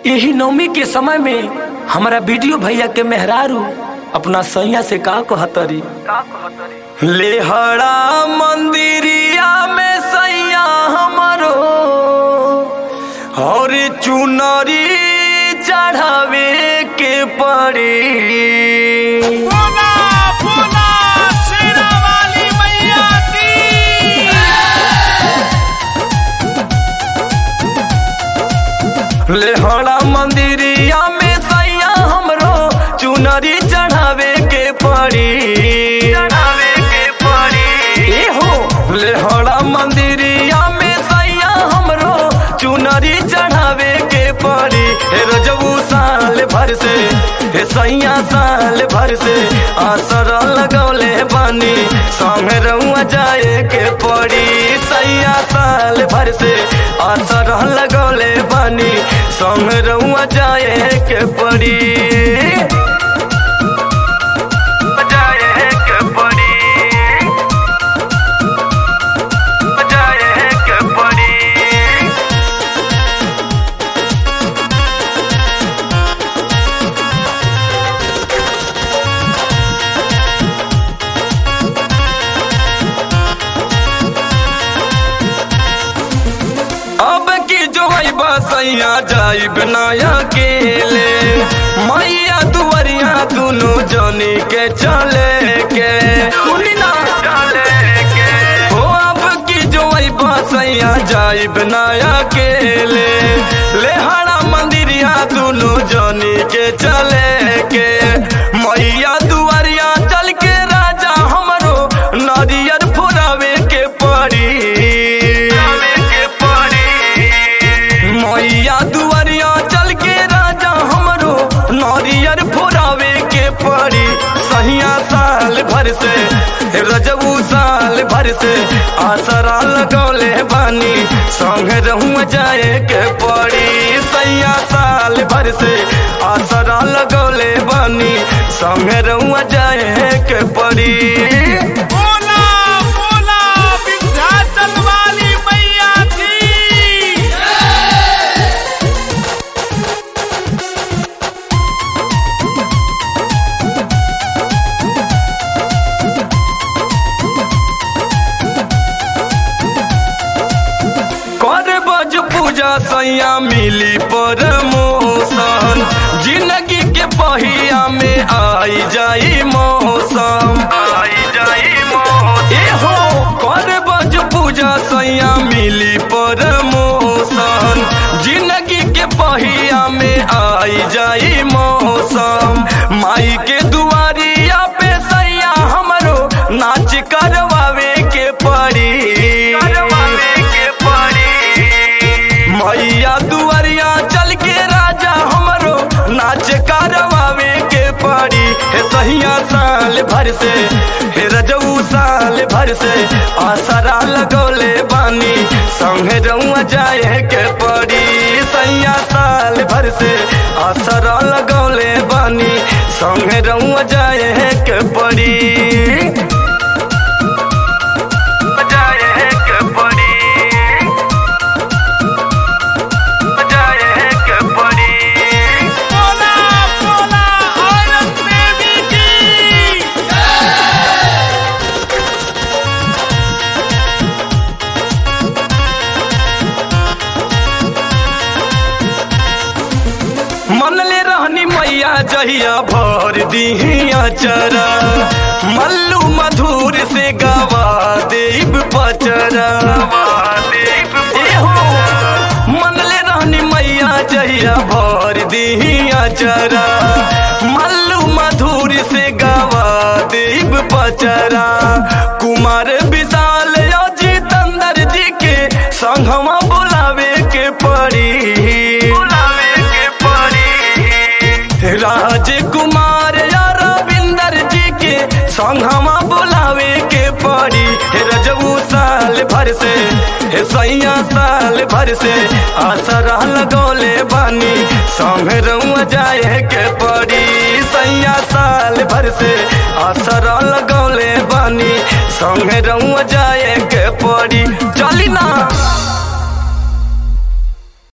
यही नवमी के समय में हमारा वीडियो भैया के मेहरारू अपना सैया से का कहतरी लेहड़ा मंदिरिया में सैया हमारो और चुनरी चढ़ावे के पड़ी बोला बोला शेरा वाली मैया की लेहड़ा मंदिरिया में सैया हमरो चुनरी चढ़ावे के पड़ी चढ़ावे के पड़ी ए हो लेहड़ा मंदिरिया में सैया हमरो चुनरी चढ़ावे के पड़ी हे रजबू साल भर से हे सैया साल भर से आसर लगौले बानी संग रउआ जाए के पड़ी सैया साल भर से आसर लगौले बानी संग रउआ जाए के पड़ी जाए के पड़ी जाए के पड़ी अब की जो बसैया जाई बनाया के ले मैया दुवरिया दोनों जनी के चले के सुनी ना चले के हो अब की जो बसैया जाई बनाया के ले लेहड़ा मंदिरिया दोनों जनी के चले के मैया दुवरिया चल के राजा हमरो नारियर फुरावे के पड़ी के पड़ी मैया दुआरिया चल के राजा हमरो नारियर फुरावे के पड़ी सहिया साल भर से रजबू साल भर से आसरा लगौले बानी संग रहूं जाए के पड़ी सैया साल भर से आसरा लगौले बानी संग रहूं जाए के पड़ी बोला बोला विंध्याचल वाली मैया की कर बज पूजा सैया मिली परमोशन जिंदगी के पहिया में आई जाई मौसम आई जाई मौसम ए हो कर बज पूजा सैया मिली परमोशन जिंदगी के पहिया में आई जाई मौसम माई के दुआरिया पे सैया हमरो नाच करवावे के पड़ी करवावे के पड़ी मैया दुआरिया चल के राजा हमरो नाच करवावे के पड़ी हे सहिया साल भर से हे रजऊ साल भर से आसरा लगौले बानी संग रउआ जाए के पड़ी सैया साल भर से आसरा लगौले बानी संग रउआ जाए के पड़ी जाए के पड़ी जाए के पड़ी बोला बोला औरत देवी की मनले रहनी मैया जहिया भर दिहिया चरा मल्लू मधुर से गवा देव पचरा ए हो मनले रहनी मैया जहिया भर दिहिया चरा मल्लू मधुर से गवा देव पचरा कुमार विशाल जितेंद्र जी के संगमा बुलावे के पड़ी बुलावे के पड़ी राजकुमार या रविंदर जी के संगमा बुलावे के पड़ी हे रजबू साल भर से हे सैया साल भर से आसरा लगौले बानी संग रउआ जाए के पड़ी सैया साल भर से आसरा लगौले बानी संग रउआ जाए के पड़ी चली ना